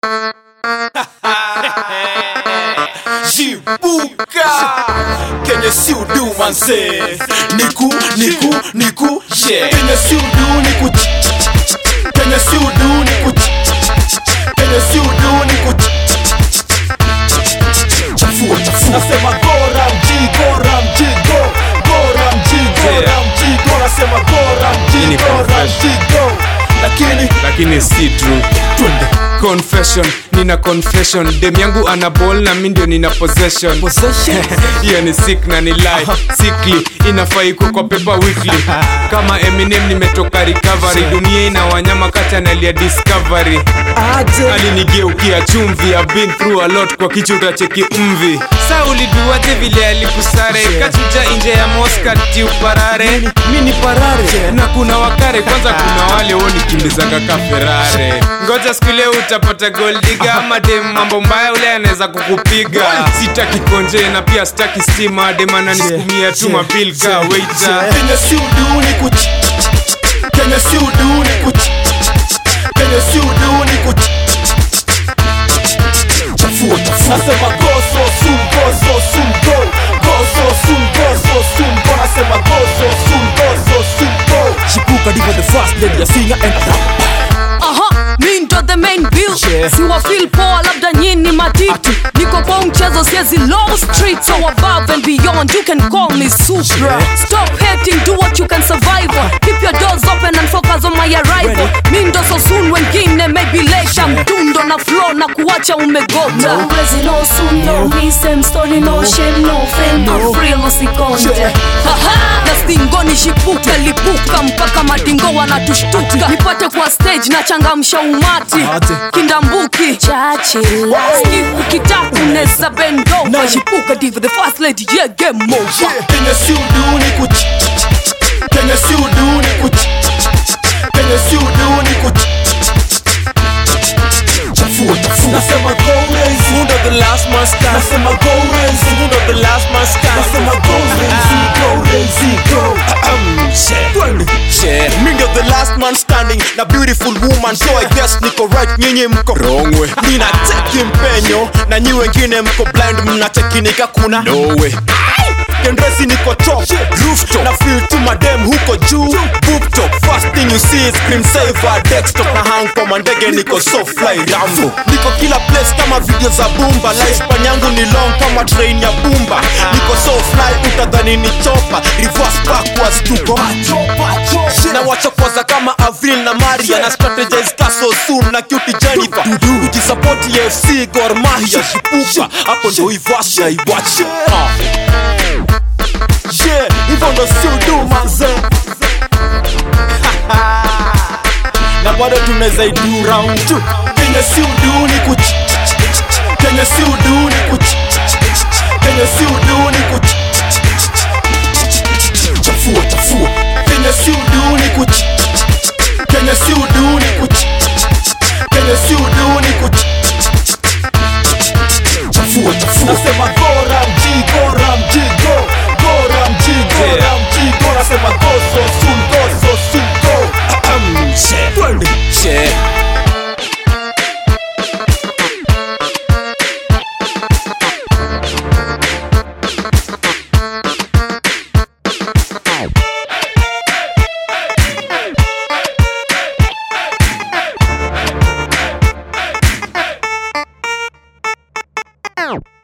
Jibuka Kenye si udu manze Niku, niku, niku yeah. Kenye si udu niku ch- ch- ch- ch- Kenye si udu niku ch- ch- ch- ch- Kenye si udu niku ch- ch- ch- ch- Chafua, chafua Nasema gora mji, gora mji, go Gora mji, gora Yeah. mji, go Nasema gora Hii ni mji, gora confession. mji, go Lakini lakini si true Twende confession nina confession dem yangu ana ball na mi ndio nina possession hiyo ni sick na ni lie sickly inafaa iko kwa paper weekly kama eminem nimetoka recovery dunia ina wanyama kati analia discovery alinigeukia chumvi I've been through a lot kwa kichwa utacheki mvi sa uliduaje vile alikusare kachuja nje ya mosca tiuparare mi ni parare na kuna wakare kwanza kuna wale wonikimbiza kaka ferare ngoja siku leo utapata goldiga ama dem mambo mbaya ule anaweza kukupiga sitaki konje na pia sitaki stima dem ananisukumia tu mapilka waiter Kenya si udu ni kuch Kenya si udu ni kuch Kenya si udu ni kuch Chafua chafua Nasema goso sum goso sum go Goso sum goso sum go Nasema goso sum goso sum go Shibuka diva the first lady ya singer and rapper Aha, mi ndo the main bill Yeah. siwa feel poa labda nyini matiti niko kwa mchezo siezi low street so above and beyond you can call me supra stop hating do what you can survive on keep your doors open and focus on my arrival mi ndo so soon wengine maybe later mtundo na flow na kuacha umegota No resin, no soon, no me, same story, no shame, no fame, no free, no sikonje. Haha, na stingoni shipuka lipuka mpaka madingo wanatushtuka nipate kwa stage na changamsha umati Ate. kindambuki Chachila. ukitaka unaweza bendova shipuka diva the first lady yeah game over Kenya si udu ni kuch Kenya si udu ni kuch Kenya si udu ni kuch Chafua chafua Nasema go raise Who the last man stand Nasema go raise Who the last man stand Nasema go raise Go raise Go Twende Yeah. Mi ndio the last man standing na beautiful woman so I guess niko right nyinyi mko Wrong way. nina teki mpenyo na nyi wengine mko blind mnatekinika kuna no way kendresi niko top rooftop na feel tu madem huko juu boop top first thing you see is screen saver desktop na hang kwa mandege niko so fly rambo niko kila place kama video za bumba lifespan yangu ni long kama train ya bumba niko so fly utadhani ni chopa reverse backwards tuko na wachokoza kama avril na maria na strategize kaso soon na cutie jennifer ukisapoti fc gor mahia shipuka hapo ndo ivasha iwache Yeah, hivyo ndo si udu manze Na bado tunaweza idu round two Kenya si udu ni kuch Kenya si udu ni kuch Kenya si udu ni kuch Chafua chafua Kenya si udu ni kuch Kenya si udu ni kuch Kenya si udu ni kuch Chafua chafua Nasema gora mji gora mji go Gora mji gora mji go Nasema goso sun goso sun go Twende Yeah. Ow.